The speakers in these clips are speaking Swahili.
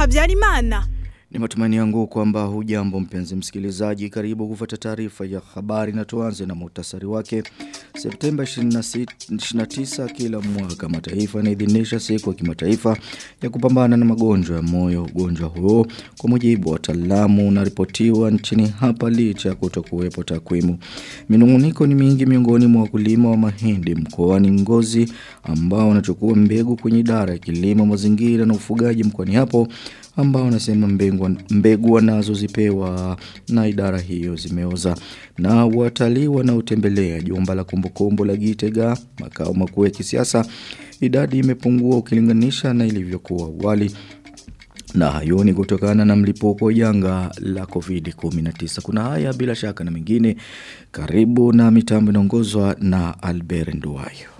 Habyarimana. Ni matumaini yangu kwamba hujambo mpenzi msikilizaji karibu kufuata taarifa ya habari na tuanze na muhtasari wake. Septemba 26 29 kila mwaka mataifa yanaidhinisha siku ya kimataifa ya kupambana na magonjwa ya moyo. Ugonjwa huo kwa mujibu wa wataalamu unaripotiwa nchini hapa licha ya kutokuwepo takwimu. Minunguniko ni mingi miongoni mwa wakulima wa mahindi mkoani Ngozi ambao wanachukua mbegu kwenye idara ya kilimo mazingira na ufugaji mkoani hapo ambao wanasema mbegu, mbegu wanazozipewa na idara hiyo zimeoza na watalii wanaotembelea jumba la kumbukumbu la Gitega makao makuu ya kisiasa idadi imepungua ukilinganisha na ilivyokuwa awali na hayo ni kutokana na mlipuko janga la COVID-19. Kuna haya bila shaka na mengine. Karibu na mitambo inaongozwa na Albert Nduwayo.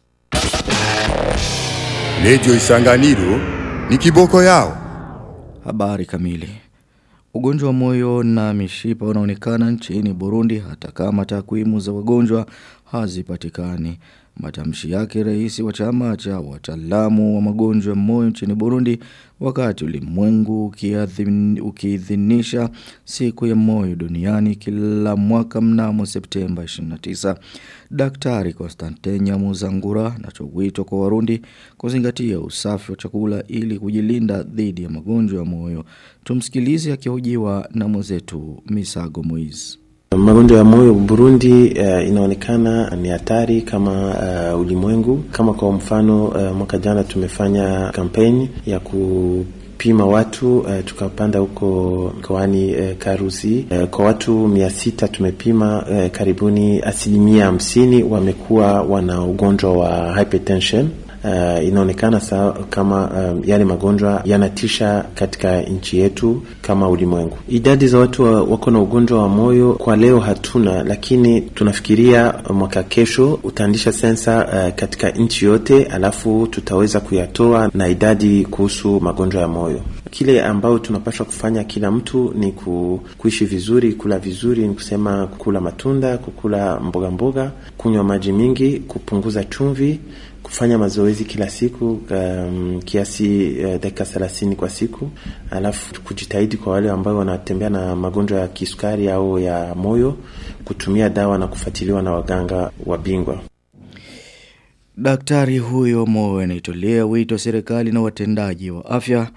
Radio Isanganiro ni kiboko yao. Habari kamili. Ugonjwa wa moyo na mishipa unaonekana nchini Burundi hata kama takwimu za wagonjwa hazipatikani. Matamshi yake rais wa chama cha wataalamu wa magonjwa ya moyo nchini Burundi wakati ulimwengu ukiidhinisha siku ya moyo duniani kila mwaka mnamo Septemba 29. Daktari Konstantin Nyamuzangura anatoa wito kwa Warundi kuzingatia usafi wa chakula ili kujilinda dhidi ya magonjwa ya moyo. Tumsikilize akihojiwa na mwenzetu Misago Moiz. Magonjwa ya moyo Burundi uh, inaonekana ni hatari kama uh, ulimwengu. Kama kwa mfano uh, mwaka jana tumefanya kampeni ya ku pima watu uh, tukapanda huko mkoani uh, Karusi uh, kwa watu mia sita tumepima uh, karibuni asilimia hamsini wamekuwa wana ugonjwa wa hypertension uh, inaonekana sa, kama um, yale magonjwa yanatisha katika nchi yetu kama ulimwengu. Idadi za watu wa, wako na ugonjwa wa moyo kwa leo hatuna, lakini tunafikiria mwaka kesho utaandisha sensa uh, katika nchi yote, alafu tutaweza kuyatoa na idadi kuhusu magonjwa ya moyo. Kile ambayo tunapaswa kufanya kila mtu ni ku, kuishi vizuri, kula vizuri, ni kusema kukula matunda, kukula mboga mboga, kunywa maji mingi, kupunguza chumvi kufanya mazoezi kila siku um, kiasi uh, dakika thelathini kwa siku, alafu kujitahidi kwa wale ambao wanatembea na magonjwa ya kisukari au ya moyo kutumia dawa na kufuatiliwa na waganga wa bingwa. Daktari huyo moyo anaitolea wito serikali na watendaji wa afya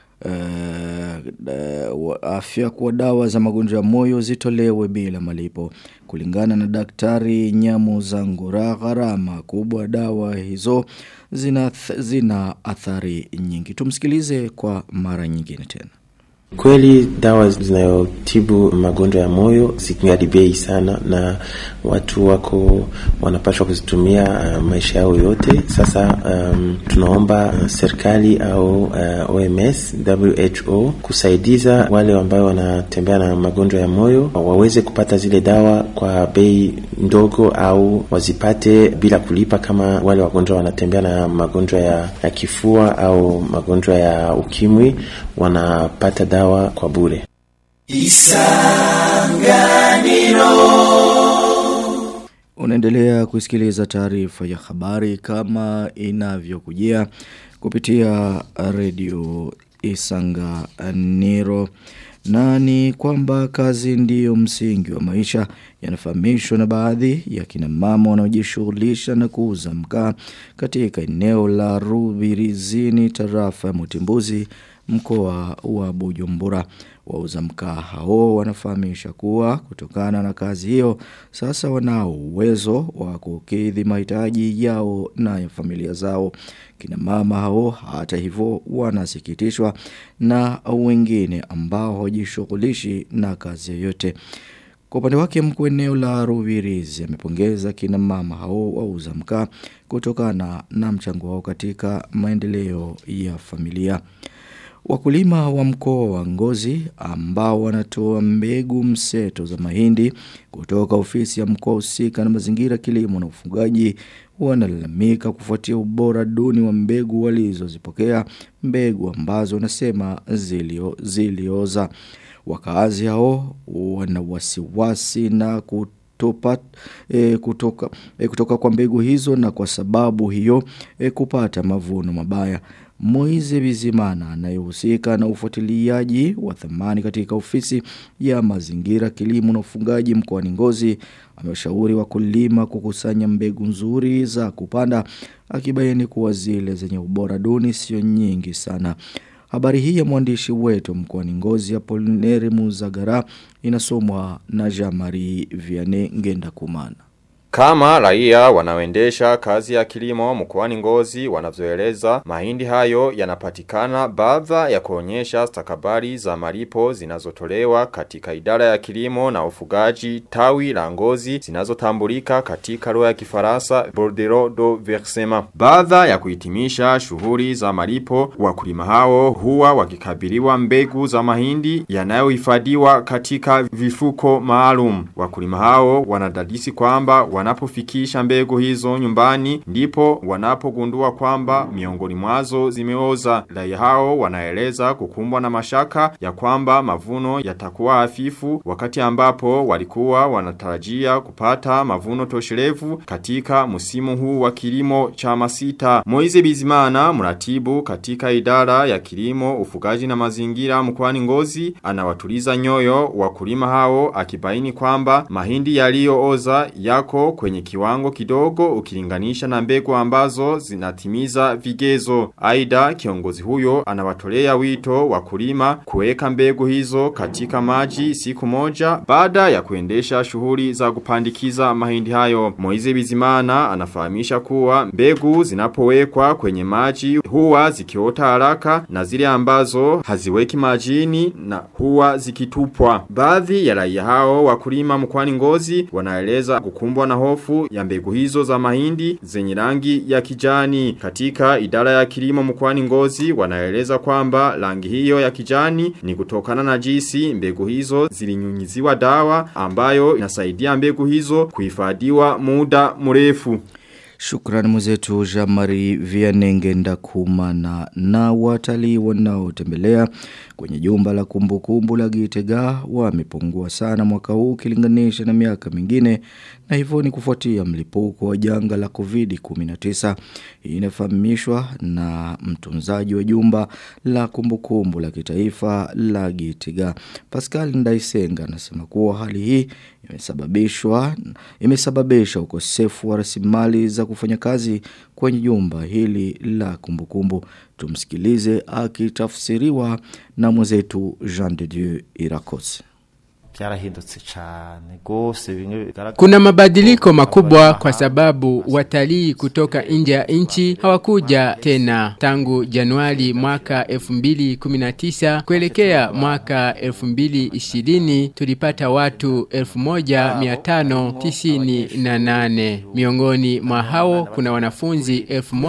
uh, afya kwa dawa za magonjwa ya moyo zitolewe bila malipo. Kulingana na daktari Nyamu Zangura gharama kubwa dawa hizo zina, zina athari nyingi. Tumsikilize kwa mara nyingine tena. Kweli dawa zinayotibu magonjwa ya moyo zikingali bei sana, na watu wako wanapaswa kuzitumia uh, maisha yao yote. Sasa um, tunaomba uh, serikali au uh, OMS, WHO kusaidiza wale ambao wanatembea na magonjwa ya moyo waweze kupata zile dawa kwa bei ndogo, au wazipate bila kulipa, kama wale wagonjwa wanatembea na magonjwa ya, ya kifua au magonjwa ya ukimwi wanapata dawa dawa kwa bure. Isanganiro Unaendelea kusikiliza taarifa ya habari kama inavyokujia kupitia redio Isanganiro na ni kwamba kazi ndiyo msingi wa maisha yanafahamishwa na baadhi ya kina mama wanaojishughulisha na kuuza mkaa katika eneo la Rubirizini tarafa ya Mutimbuzi mkoa wa Bujumbura. Wauza mkaa hao wanafahamisha kuwa kutokana na kazi hiyo sasa wanao uwezo wa kukidhi mahitaji yao na ya familia zao. Kina mama hao hata hivyo wanasikitishwa na wengine ambao hawajishughulishi na kazi yoyote. Kwa upande wake mkuu eneo la Ruvirizi amepongeza kina mama hao wauza mkaa kutokana na mchango wao katika maendeleo ya familia. Wakulima wa mkoa wa Ngozi ambao wanatoa mbegu mseto za mahindi kutoka ofisi ya mkoa husika na mazingira kilimo na ufugaji wanalalamika kufuatia ubora duni wa mbegu walizozipokea mbegu ambazo wanasema zilio, zilioza. Wakaazi hao wana wasiwasi na kutopa, e, kutoka, e, kutoka kwa mbegu hizo na kwa sababu hiyo e, kupata mavuno mabaya. Moize Bizimana anayehusika na ufuatiliaji wa thamani katika ofisi ya mazingira kilimo na ufungaji mkoani Ngozi ameshauri wakulima kukusanya mbegu nzuri za kupanda akibaini kuwa zile zenye ubora duni sio nyingi sana. Habari hii ya mwandishi wetu mkoani Ngozi ya Polineri Muzagara inasomwa na Jean-Marie Vianney Ngenda Kumana. Kama raia wanaoendesha kazi ya kilimo mkoani Ngozi wanavyoeleza mahindi hayo yanapatikana baadha ya kuonyesha stakabari za malipo zinazotolewa katika idara ya kilimo na ufugaji tawi la Ngozi zinazotambulika katika lugha ya Kifaransa bordereau do versement. Baadha ya kuhitimisha shughuli za malipo wakulima hao huwa wakikabiliwa mbegu za mahindi yanayohifadhiwa katika vifuko maalum. Wakulima hao wanadadisi kwamba wanapofikisha mbegu hizo nyumbani ndipo wanapogundua kwamba miongoni mwazo zimeoza. Raia hao wanaeleza kukumbwa na mashaka ya kwamba mavuno yatakuwa hafifu wakati ambapo walikuwa wanatarajia kupata mavuno tosherevu katika msimu huu wa kilimo cha masita. Moize Bizimana mratibu katika idara ya kilimo, ufugaji na mazingira mkoani Ngozi anawatuliza nyoyo wakulima hao akibaini kwamba mahindi yaliyooza yako kwenye kiwango kidogo ukilinganisha na mbegu ambazo zinatimiza vigezo. Aida kiongozi huyo anawatolea wito wakulima kuweka mbegu hizo katika maji siku moja baada ya kuendesha shughuli za kupandikiza mahindi hayo. Moize Bizimana anafahamisha kuwa mbegu zinapowekwa kwenye maji huwa zikiota haraka na zile ambazo haziweki majini na huwa zikitupwa. Baadhi ya raia hao wakulima mkwani ngozi wanaeleza kukumbwa na hofu ya mbegu hizo za mahindi zenye rangi ya kijani. Katika idara ya kilimo mkwani ngozi wanaeleza kwamba rangi hiyo ya kijani ni kutokana na jinsi mbegu hizo zilinyunyiziwa dawa ambayo inasaidia mbegu hizo kuhifadhiwa muda mrefu. Shukrani mwenzetu Jamari Vianenge Ndakumana na watalii wanaotembelea kwenye jumba la kumbukumbu la Gitega wamepungua sana mwaka huu ukilinganisha na miaka mingine na hivyo ni kufuatia mlipuko wa janga la COVID-19 inafahamishwa na mtunzaji wa jumba la kumbukumbu la kitaifa la Gitega Pascal Ndaisenga anasema kuwa hali hii imesababishwa imesababisha ukosefu wa rasilimali za kufanya kazi kwenye jumba hili la kumbukumbu tumsikilize akitafsiriwa na mwenzetu Jean de Dieu Irakose byarahindutse cyane gose bimwe bigaragara Kuna mabadiliko makubwa kwa sababu watalii kutoka nje ya nchi hawakuja tena tangu Januari mwaka 2019 kuelekea mwaka 2020 tulipata watu 1598 miongoni mwa hao kuna wanafunzi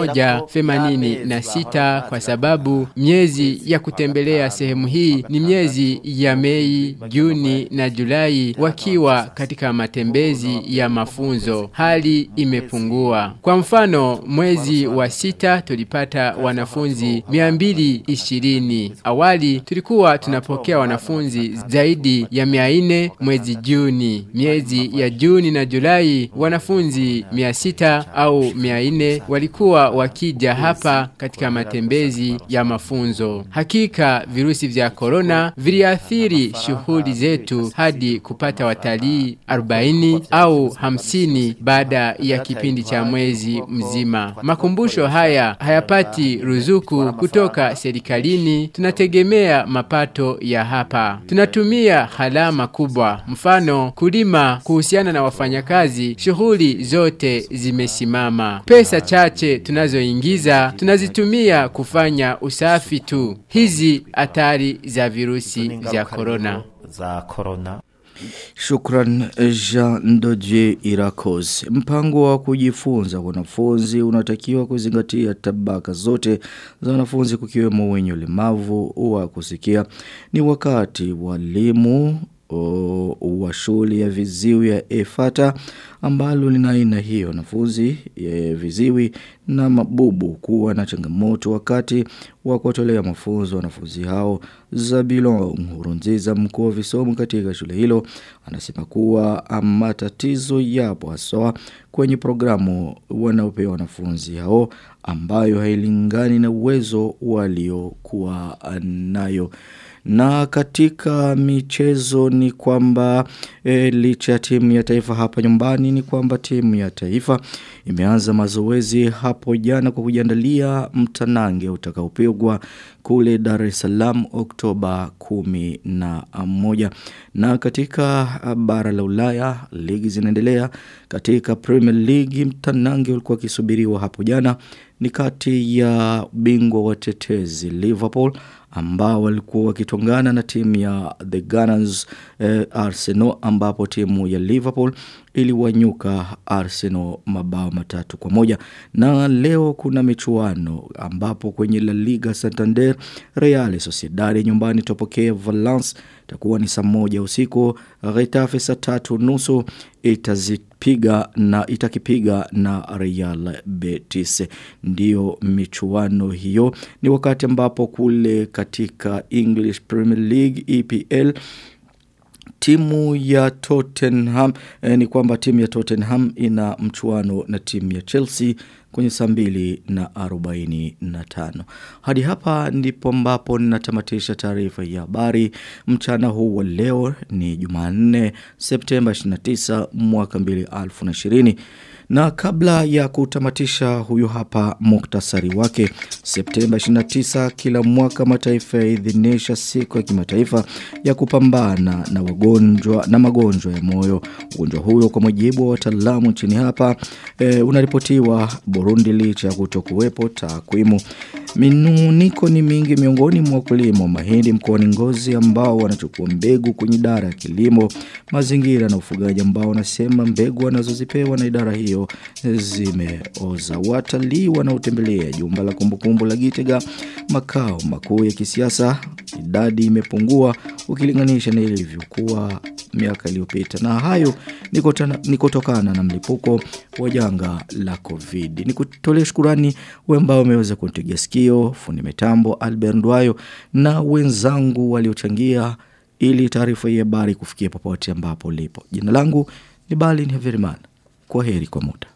1086 kwa sababu miezi ya kutembelea sehemu hii ni miezi ya Mei, Juni na Julai wakiwa katika matembezi ya mafunzo. Hali imepungua. Kwa mfano, mwezi wa sita tulipata wanafunzi 220. Awali tulikuwa tunapokea wanafunzi zaidi ya 400 mwezi Juni. Miezi ya Juni na Julai wanafunzi 600 au 400 walikuwa wakija hapa katika matembezi ya mafunzo. Hakika virusi vya korona viliathiri shughuli zetu hadi kupata watalii 40 au 50 baada ya kipindi cha mwezi mzima. Makumbusho haya hayapati ruzuku kutoka serikalini, tunategemea mapato ya hapa. Tunatumia halama kubwa, mfano kulima, kuhusiana na wafanyakazi, shughuli zote zimesimama. Pesa chache tunazoingiza tunazitumia kufanya usafi tu. Hizi hatari za virusi vya korona. za corona Shukran Jean Ndoje Irakos. Mpango wa kujifunza wanafunzi unatakiwa kuzingatia tabaka zote za wanafunzi kukiwemo wenye ulemavu wa kusikia. Ni wakati walimu o, wa shule ya viziwi ya EFATA ambalo lina aina hiyo wanafunzi ya viziwi na mabubu kuwa na changamoto wakati wa kuwatolea mafunzo wanafunzi hao Zabilo Nkurunziza mkuu wa visomo katika shule hilo anasema kuwa matatizo yapo haswa kwenye programu wanaopewa wanafunzi hao ambayo hailingani na uwezo waliokuwa nayo. Na katika michezo ni kwamba e, licha ya timu ya taifa hapa nyumbani ni kwamba timu ya taifa imeanza mazoezi hapo jana kwa kujiandalia mtanange utakaopigwa kule Dar es Salaam Oktoba kumi na moja. Na katika bara la Ulaya ligi zinaendelea katika Premier League mtanange ulikuwa kisubiriwa hapo jana ni kati ya bingwa watetezi Liverpool ambao walikuwa wakitongana na timu ya The Gunners eh, Arsenal ambapo timu ya Liverpool iliwanyuka Arsenal mabao matatu kwa moja na leo kuna michuano ambapo kwenye La Liga Santander Real Sociedad nyumbani topokea Valence itakuwa ni saa moja usiku Getafe saa tatu nusu itazipiga na itakipiga na Real Betis ndio michuano hiyo ni wakati ambapo kule katika English Premier League EPL timu ya Tottenham eh, ni kwamba timu ya Tottenham ina mchuano na timu ya Chelsea kwenye saa mbili na arobaini na tano. Hadi hapa ndipo ambapo ninatamatisha taarifa ya habari mchana huu wa leo ni Jumanne Septemba 29 mwaka 2020. Na kabla ya kutamatisha huyu hapa muktasari wake Septemba 29 kila mwaka mataifa yaidhinisha siku ya kimataifa ya kupambana na wagonjwa na magonjwa ya moyo. Ugonjwa huyo kwa mujibu wa wataalamu nchini hapa e, unaripotiwa Burundi licha ya kutokuwepo takwimu. Minuniko ni mingi miongoni mwa wakulima wa mahindi mkoani Ngozi ambao wanachukua mbegu kwenye idara ya kilimo, mazingira na ufugaji ambao wanasema mbegu wanazozipewa na idara hiyo zimeoza. Watalii wanaotembelea jumba la kumbukumbu la Gitega makao makuu ya kisiasa idadi imepungua ukilinganisha na ilivyokuwa miaka iliyopita na hayo ni kutokana na mlipuko wa janga la Covid. Nikutolee shukurani wewe ambao umeweza kunitegea sikio, fundi mitambo Albert Ndwayo na wenzangu waliochangia ili taarifa hii habari kufikia popote ambapo lipo. Jina langu ni Balin Heverimana. Kwa heri kwa muda.